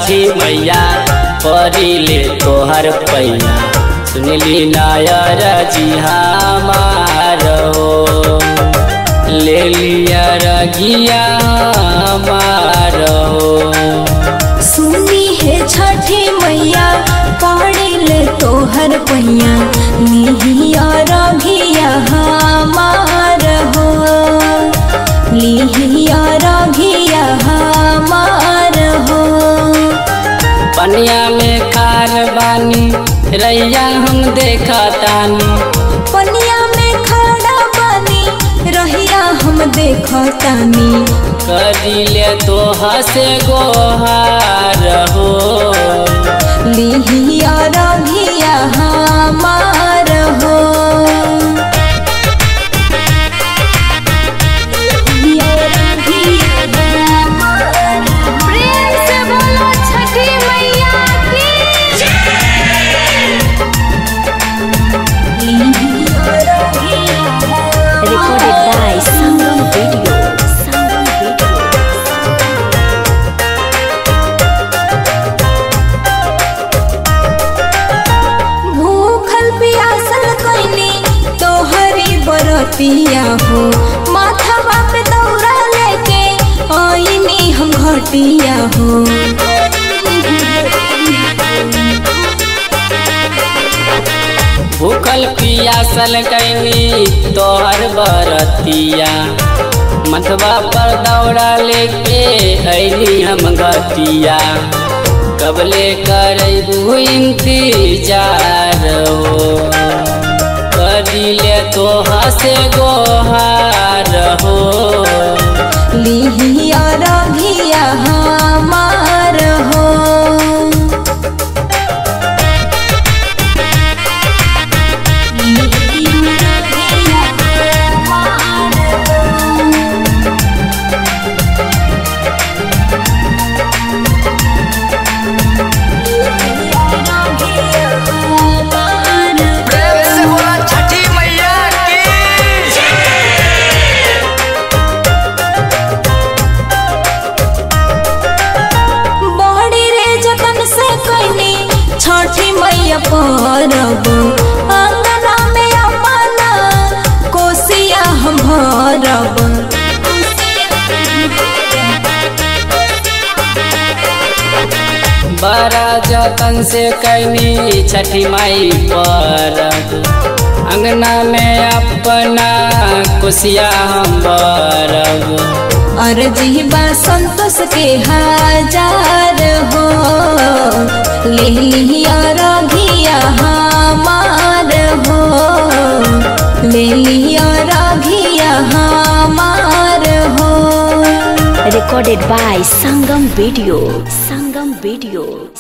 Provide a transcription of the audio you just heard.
छठी मैया परिले तोहर पैया सुनली नायर जी हमार हो ले लिया रगिया हमार हो सुनी है छठी मैया पड़िले तोहर पैया लिहिया रघिया हमार हो लिहिया रघिया हमार हो पनिया में खार बानी रैया हम देखा तानी पनिया में खड़ा बनी रहिया हम देखतानी करिले तोहा से गोहार हो लिहिया रघिया हमार हो लिहिया रघिया हमार हो। प्रेम से बोलो छठी मैया की लिहिया रघिया Recorded by Sangam Video. Sangam Video. भूखल पियासल कैनी तोहरी बरतिया हो माथवा पे दौड़ा लेके आईनी हम घटिया हो भूखल पियासल कैनी तोहर बरतिया मथवा पर दौड़ा लेके ऐली हम गतिया कबले करबू इंतजार हो करिले तोहा से गोहार हो लिहिया रघिया हमार हो लिहिया रघिया हमार हो। प्रेम से बोला छठी मैया की बड़ी रे जतन से कैनी छठी मैया परब अंगना में अपना कोसिया हम भरब बड़ा जतन से कैनी छठी माई पर अंगना में अपना कुशिया हम बरब अर्जी बा संतोष के हजार हो ले लिया रघिया हमार हो ले लिया रघिया हमार हो Recorded by Sangam Video. Sangam Video.